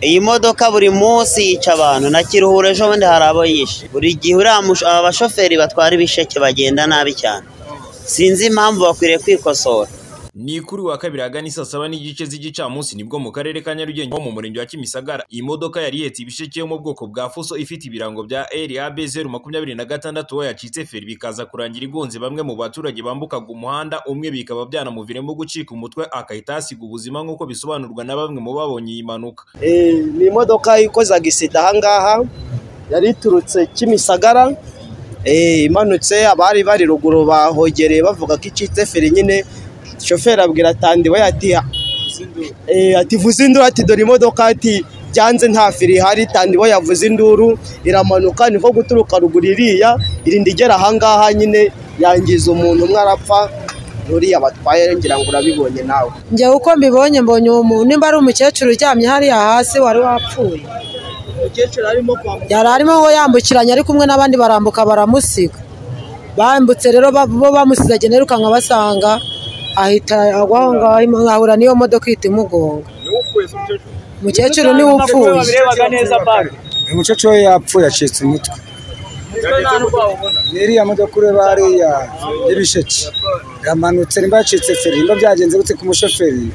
Iyi modoka buri munsi yica abantu na kiruhura ejo bundi hari abo yishe, buri gihe uriya aba bashoferi batwara ibisheke bagenda nabi cyane, sinzi impamvu bakwiriye kwikosora. Ni kuri wa kabiri ahagana isaa saba n'igice z'igicamunsi nibwo mu karere ka Nyarugenge ho mu murenge wa Kimisagara iyi modoka yari ihetse ibisheke yo mu bwoko bwa fuso ifite ibirango bya RAB zeru makumyabiri na gatandatu yacitse feri bikaza kurangira igonze bamwe mu baturage bambukaga umuhanda umwe bikaba byanamuviramo gucika umutwe akahita asiga ubuzima nk'uko bisobanurwa na bamwe mu babonye iyi mpanuka. ni imodoka ikoze agisida aha ngaha yari iturutse Kimisagara imanutse abari bari ruguru bahogereye bavuga ko icitse feri nyine shoferi abwira tandiwe ati ati vuze induru ati dore imodoka ati byanze nta feri ihari tandiwe yavuze induru iramanuka niko guturuka ruguru iriya irinda igera aha ngaha nyine yangiza umuntu umwe arapfa nuriya batwaye ngira ngo urabibonye nawe njye uko mbibonye mbonye uwo muntu nimba ari umukecuru uryamye hariya hasi wari wapfuye umukecuru arimo kwambuka yari arimo yambukiranya ari kumwe n'abandi barambuka baramusiga bambutse rero bo bamusize agenda yirukanka basanga ahita agwa aho ngaho ahura n'iyo modoka ihita imugonga umukecuru niwe upfuye umukecuru we yapfuye yacitse umutwe iriya modoka ureba hariya y'ibisheke yamanutse nimba yacitse feri nimba byagenze gute ku mushoferi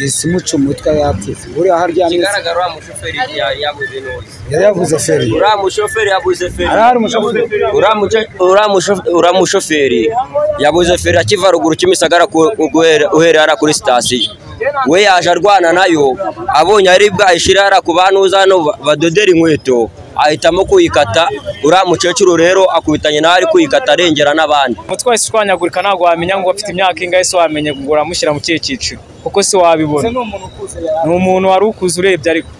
isimuca umutwe yapfuye uriya haryamye ikigaragara uriya mushoferi yabuze neza yari yavuze feri uriya mushoferi yabuze feri hari hari umushoferi Uriya muce- uriya musho- uriya mushoferi yabuze feri akiva ruguru kimisagara ku- guhera- uhereye hariya kuri sitasiyo we yaje arwana nayo abonye ari bwayishyire hariya ku banuza hano ba- badodera inkweto ahitamo kuyikata uriya mukecuru rero akubitanye nawe ari kuyikata arengera n'abandi umutwe wahise ushwanyagurika ntabwo wamenya ngo afite imyaka ingahe se wamenye ngo uramushyira mu kihe cyiciro kuko se wabibona ni umuntu wari ukuze urebye ariko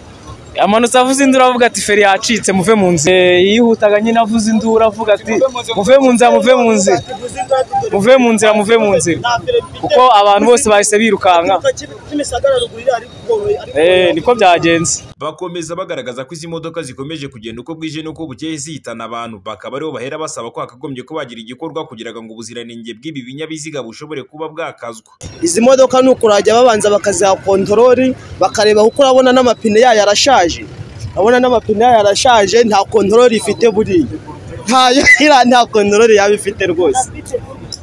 amanutse avuze induru avuga ati feri yacitse muve mu nzira Eh, yihutaga nyine avuze induru avuga ati muve mu nzira muve mu nzira muve mu nzira muve mu nzira kuko abantu bose bahise birukanka Eh, niko byagenze bakomeza bagaragaza ko izi modoka zikomeje kugenda uko bwije n'uko bukeye zihitana abantu bakaba aribo bahera basaba ko hakagombye ko bagira igikorwa kugira ngo ubuziranenge bw'ibi binyabiziga bushobore kuba bwakazwa izi modoka ni ukurajya babanza bakaziha kontorori bakareba kuko urabona n'amapine yayo arashaje urabona n'amapine yayo arashaje nta kontorori ifite buriya ntayo iriya nta kontorori yaba ifite rwose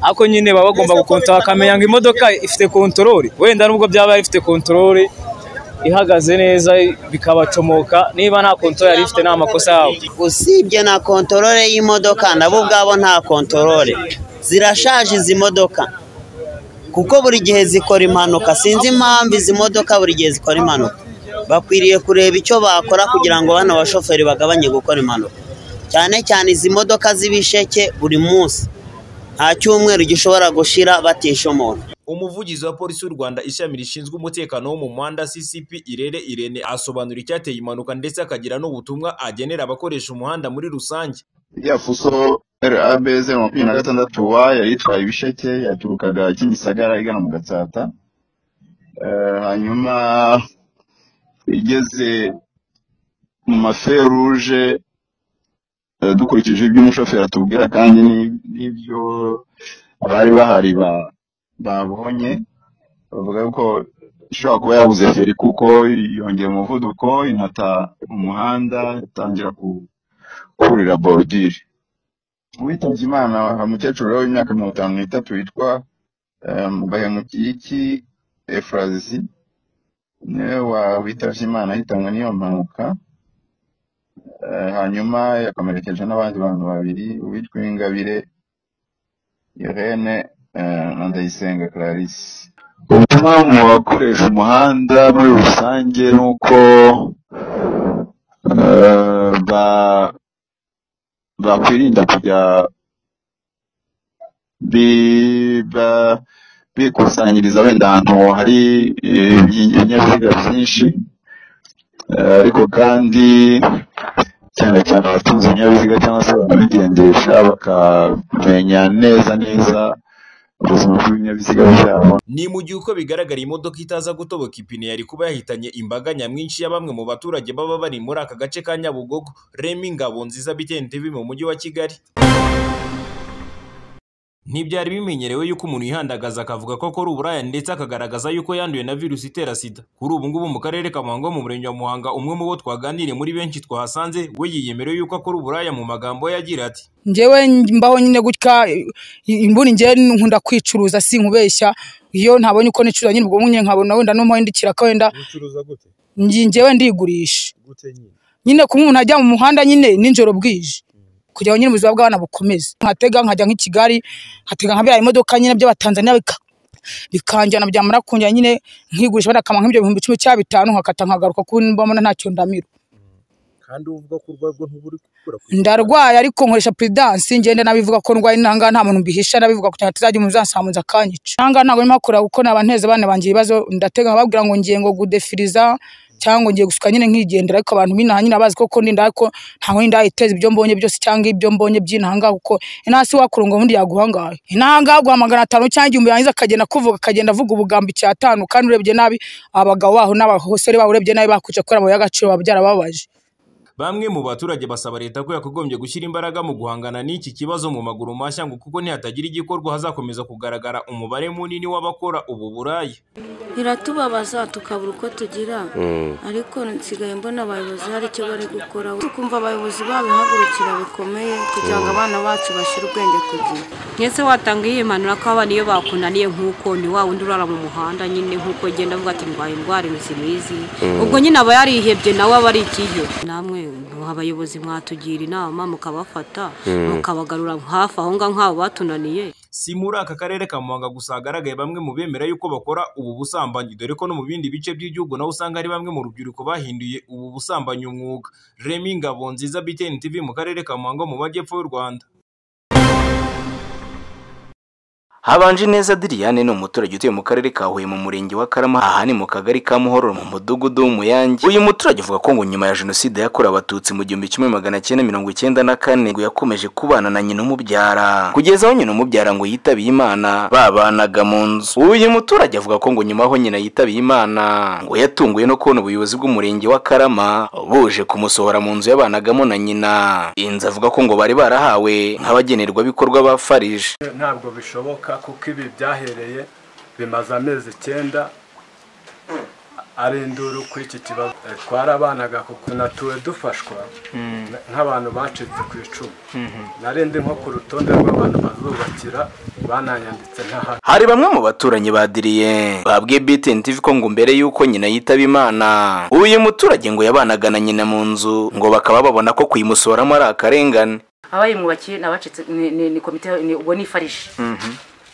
ariko nyine baba bagomba gukontorora bakamenya ngo imodoka ifite kontorore wenda nubwo byaba ifite kontorore ihagaze neza bikabacomoka niba nta kontorore yari ifite ni amakosa yabo usibye na kontorore y'imodoka nabo ubwabo nta kontorore zirashaje izi modoka kuko buri gihe zikora impanuka sinzi impamvu izi modoka buri gihe zikora impanuka bakwiriye kureba icyo bakora kugira ngo bano bashoferi bagabanye gukora impanuka cyane cyane izi modoka z'ibisheke buri munsi nta cyumweru gishobora gushira batisha umuntu umuvugizi wa polisi y'u rwanda ishami rishinzwe umutekano wo mu muhanda ccp irere irene asobanura icyateye impanuka ndetse akagira n'ubutumwa agenera abakoresha umuhanda muri rusange iriya fuso rab zeru makumyabiri na gatandatu wa yari itwaye ibisheke yaturukaga kimisagara igana mu gatsata Eh, hanyuma igeze mu maferuje eh, dukurikije ibyo umushoferi atubwira kandi ni- n'ibyo abari bahari ba- babonye bavuga ko ishobora kuba yabuze feri kuko yongera umuvuduko inata umuhanda itangira ku kurira borudire uwitabye imana umukecuru rero w'imyaka mirongo itanu n'itatu witwa eh, bahemukiyiki efurazi niwe wa- witabye imana ahitanwe n'iyo mpanuka Eh, hanyuma yakomerekeje n'abandi bantu babiri uwitwa ingabire irene eh, na ndayisenga clarisse ubutumwa mu bakoresha umuhanda muri rusange ni uko eh, ba bakwirinda kujya bi- ba- bikusanyiriza wenda ahantu hari eh, ibinyabiziga byinshi eh, ariko kandi cyane cyane abatunze ibinyabiziga cyangwa se ababigendesha bakamenya neza neza ubuzima bw'ibinyabiziga byabo ni mu gihe uko bigaragara iyi modoka itaza gutoboka ipine yari kuba yahitanye imbaga nyamwinshi ya bamwe mu baturage baba bari muri aka gace ka nyabugogo remi ngabo nziza bitente mu mujyi wa kigali ntibyari bimenyerewe yuko umuntu yihandagaza akavuga ko akora uburaya ndetse akagaragaza yuko yanduye na virusi itera sida kuri ubu ngubu mu karere ka Muhanga mu murenge wa Muhanga umwe mu bo twaganiriye muri benshi twahasanze we yiyemereye yuko akora uburaya mu magambo ye agira ati ngewe mbaho nyine gutya imbuni ngewe nkunda kwicuruza si nkubeshya iyo ntabonye uko nicuruza nyine ubwo nyine nkabona wenda no mpindukira ko wenda ngi- ngewe ndigurisha nyine kuba umuntu ajya mu muhanda nyine nijoro bwije kugira ngo nyine ubuzima bw'abana bukomeze nkatega nkajya nk'i Kigali nkatega nka biriya imodoka nyine by'abatanzaniya bika bikanjyana byamara kunjyana nyine nkigurisha wenda akamara nk'ibyo bihumbi cumi cya bitanu nkakata nkagaruka kuko mbona ntacyo ndamira ndarwaye ariko nkoresha puridansi ngenda nabivuga ko ndwaye nanga nta muntu mbihisha nabivuga kugira ngo atazajya umuntu uzansamuza akanyica nanga ntabwo ndimo hakora kuko naba nteze abana banjye ibibazo ndatega nkababwira ngo ngiye ngo gudefiriza cyangwa ngiye gusuka nyine nkigendera ariko abantu b'inaha nyine bazi koko ndinda ariko ntawe ndayiteza ibyo mbonye byose cyangwa ibyo mbonye by'inahanga kuko inasi wakura ngo undi yaguhangaye inahanga guha magana atanu cyangwa igihumbi yangiza akagenda kuvuga akagenda avuga ubugambi cyatanu kandi urebye nabi abagabo baho n'abasore baho urebye nabi bakwica kubera amabuye y'agaciro baba byarababaje Bamwe mu baturage basaba leta ko yakagombye gushyira imbaraga mu guhangana n'iki kibazo mu maguru mashya ngo kuko nihatagira igikorwa hazakomeza kugaragara umubare munini w'abakora ubu buraya. iratubabaza tukabura uko tugira ariko nsigaye mbona abayobozi hari icyo bari gukora tukumva abayobozi babihagurukira bikomeye kugira ngo abana bacu bashire ubwenge ku gihe Nyese watanga yimanura ko abana iyo bakunaniye nk'uko ni wa wundi urara mu muhanda nyine nk'uko agenda avuga ati ndwaye indwara intoki n'izi Mm. ubwo nyine aba yarihebye nawe aba ari ikihe namwe muha abayobozi mwatugira inama mukabafata Mm. mukabagarura hafi aho ngaho nk'abo batunaniye Si muri aka karere ka Muhanga gusa hagaragaye bamwe mu bemera yuko bakora ubu busambanyi dore ko no mu bindi bice by'igihugu naho usanga ari bamwe mu rubyiruko bahinduye ubu busambanyi umwuga. Remy Ngabonziza BTN TV mu karere ka Muhanga mu majyepfo y'u Rwanda. habanje neza Diliane ni umuturage utuye mu karere ka Huye mu murenge wa Karama aha ni mu kagari ka Muhororo mu mudugudu w'Umuyange uyu muturage avuga ko ngo nyuma ya jenoside yakorewe abatutsi mu gihumbi kimwe magana cyenda mirongo icyenda na kane ngo yakomeje kubana na nyina umubyara kugeza aho nyina umubyara ngo yitabiye Imana babanaga mu nzu uyu muturage avuga ko ngo nyuma aho nyina yitabiye Imana ngo yatunguwe no kubona ubuyobozi bw'umurenge wa Karama buje kumusohora mu nzu yabanagamo na nyina inzu avuga ko ngo bari barahawe nk'abagenerwabikorwa ba Farije ntabwo bishoboka kuko ibi byahereye bimaze amezi icyenda arindura kuri iki kibazo Eh, twarabanaga kuko natuwe dufashwa n- nk'abantu bacitse ku icumu narindi nko ku rutonde rw'abantu bazubakira bananyanditse ntahari hari bamwe mu baturanyi badiriye babwiye BTN TV ko ngo mbere y'uko nyina yitaba Imana uyu muturage ngo yabanaga na nyina mu nzu ngo bakaba babona ko kuyimusohoramo ari akarengane abayimwubakiye ni abacitse ni- ni ni komite ni- ubwo ni farije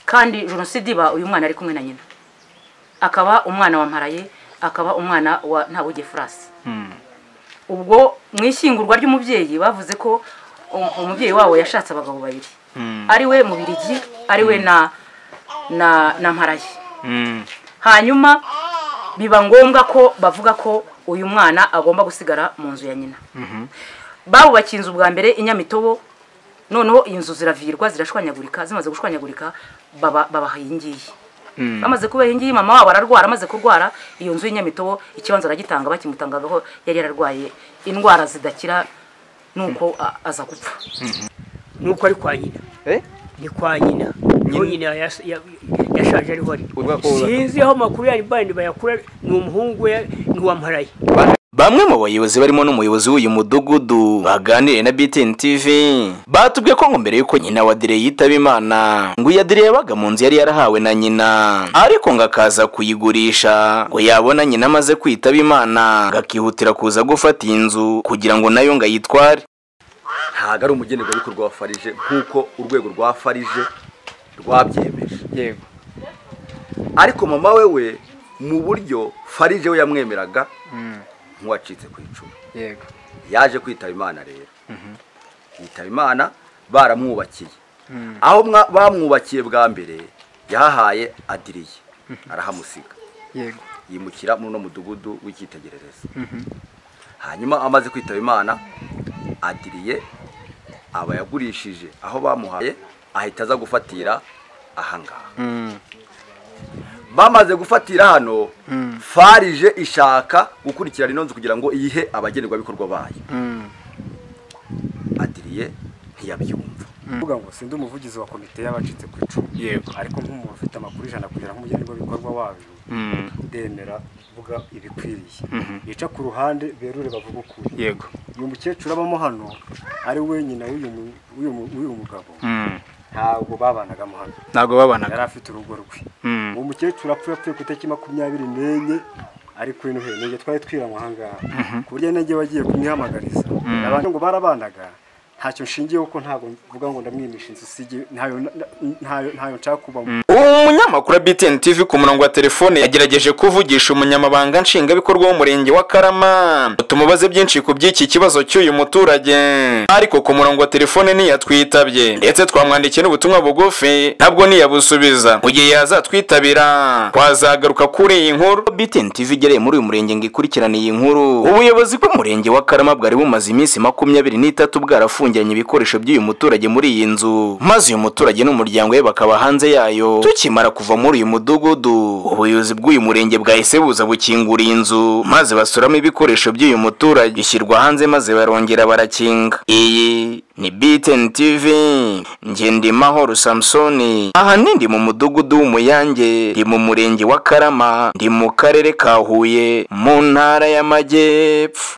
kandi jenoside iba uyu mwana ari kumwe na nyina akaba umwana wa mparaye akaba umwana wa ntabuge furasi ubwo mu ishyingurwa ry'umubyeyi bavuze ko um- umubyeyi wabo yashatse abagabo babiri ari we mubirigi ari we na na na mparaye hanyuma biba ngombwa ko bavuga ko uyu mwana agomba gusigara mu nzu ya nyina babubakiye inzu bwa mbere inyamitobo noneho inzu ziravirwa zirashwanyagurika zimaze gushwanyagurika baba- babaha iyi ngiyi bamaze kubaha iyi ngiyi mama wabo ararwara amaze kurwara iyo nzu y'inyamitobo ikibanza aragitanga bakimutangagaho yari yararwaye indwara zidakira nuko a- aza gupfa nuko ari kwa nyina ni kwa nyina niho nyina yas- ya- yashaje ariho ari ko- sinzi aho amakuru yari bandi bayakura ni umuhungu we ni uwamparaye bamwe mu bayobozi barimo n'umuyobozi w'uyu mudugudu baganiriye na BTN TV batubwiye ko ngo mbere y'uko nyina wa Dire yitaba Imana ngo iya Dire yabaga mu nzu yari yarahawe na nyina ariko ngo akaza kuyigurisha ngo yabona nyina amaze kwitaba Imana ngo akihutira kuza gufata iyi nzu kugira ngo nayo ngo ayitware ntabwo ari umugenerwabikorwa wa farije nk'uko urwego rwa farije rwabyemeje yego ariko mama we we mu buryo farije we yamwemeraga nk'uwacitse ku icumu yego yaje kwitaba imana rero yitaba imana baramwubakiye aho mwa- bamwubakiye bwa mbere yahahaye adiriye arahamusiga yego yimukira muri uno mudugudu w'icyitegererezo hanyuma amaze kwitaba imana adiriye aba yagurishije aho bamuhaye ahita aza gufatira ahangaha bamaze gufatira hano farije ishaka gukurikirana ino nzu kugira ngo iyihe abagenerwabikorwa bayo adiriye ntiyabyumva kuvuga ngo sindi umuvugizi wa komite y'abacitse ku icumu Yego. ariko nk'umuntu ufite amakuru ijana kugera nk'umugenerwabikorwa wabyo Mm. ndemera kuvuga ibikwiriye Mhm. bica ku ruhande berure bavuga ukuri Yego. uyu mukecuru abamo hano ari we nyina w'uyu mu- w'uyu mu- w'uyu mugabo Mm. ntabwo babanaga mo hano Ntabwo babanaga. yari afite urugo rwe Mm. uwo mukecuru apfuye apfuye ku itariki makumyabiri n'enye ariko ino henege twari twiranywe aha ngaha Mhm. ku buryo nenge bagiye kumwihamagariza Mm. abantu ngo barabanaga ntacyo nshingiyeho ko ntabwo mvuga ngo ndamwimisha inzu usibye ntayo ntayo ntayo nshaka kubamo umunyamakuru wa BTN TV ku murongo wa telefone yagerageje kuvugisha umunyamabanga nshingwabikorwa w'umurenge wa Karama tumubaze byinshi ku by'iki kibazo cy'uyu muturage ariko ku murongo wa telefone ntiyatwitabye ndetse twamwandikiye n'ubutumwa bugufi ntabwo niyabusubiza mu gihe yazatwitabira twazagaruka kuri iyi nkuru BTN TV igereye muri uyu murenge ngo ikurikirane iyi nkuru ubuyobozi bw'umurenge wa Karama bwari bumaze iminsi makumyabiri n'itatu bwarafungiranye ibikoresho by'uyu muturage muri iyi nzu maze uyu muturage n'umuryango we bakaba hanze yayo tukimara kuva muri uyu mudugudu ubuyobozi bw'uyu murenge bwahise buza bukingura iyi nzu maze basuramo ibikoresho by'uyu muturage bishyirwa hanze maze barongera barakinga iyi ni BTN TV njye ndi Mahoro Samsoni aha ni ndi mu mudugudu w'umuyange ndi mu murenge wa Karama ndi mu karere ka Huye mu ntara y'Amajyepfo